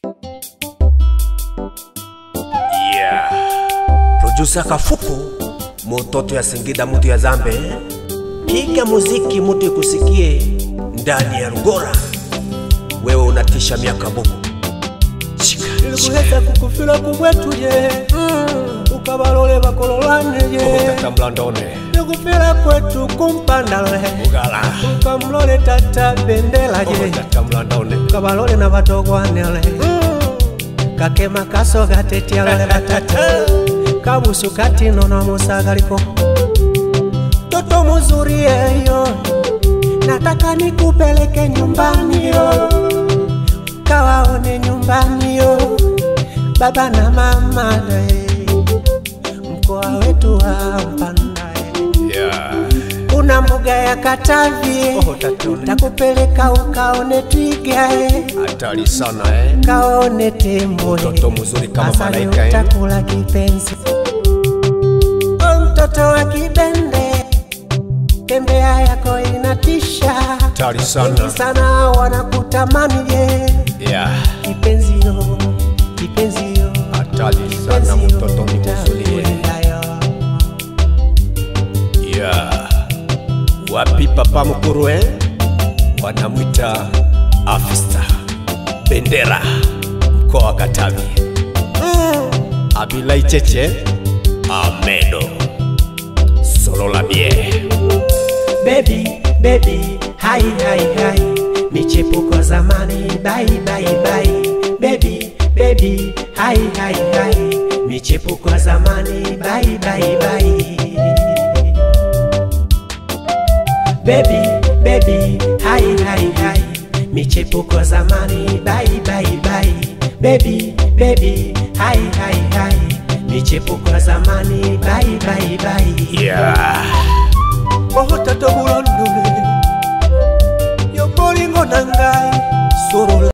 Yeah. Producer Kafuku, mutoto ya Singida, mutu ya Zambe, piga muziki mutu ikusikie ndani ya Rugora. Wewe unatisha miaka bubu. Shika, shika. ilikuhesa kukufila kubwetuye ukabalole bakololaneye Tata mlandone. nikufila kwetu kumpandale Ugala. ukamlole tata bendelaje Tata mlandone. ukabalole na batogwanele kakema kaso gatetyalole batata kabusu katino na musagaliko toto muzuri eyo nataka nikupeleke nyumbani yo kawaone nyumbani yo baba na mama nae mkoa wetu wa Mpanda eh. Yeah. kuna mbuga ya Katavi Oh, tatone. takupeleka ukaone twiga eh. Hatari sana eh. kaone tembo eh. Mtoto mzuri kama Hasa malaika, eh. utakula kipenzi o mtoto wa kibende tembea yako inatisha Hatari sana. Wengi sana wanakutamani je Yeah. kipenzi yo kipenzi yo Hatari sana mtoto ni mzuri. Yeah. Wapi papa mkuru eh? Wanamwita afista bendera mkoa wa Katavi. Abilai Cheche Amedo Solola Bie Baby, baby, hai hai hai, michepuko zamani, bye bye bye. Baby, baby, hai hai hai, michepuko zamani, bye bye bye. Baby, baby, hai hai hai, michepuko zamani, bye bye bye. Baby, baby, hai hai hai, michepuko zamani, bye bye bye. Yeah otato bulondole yobolingo na ngai solola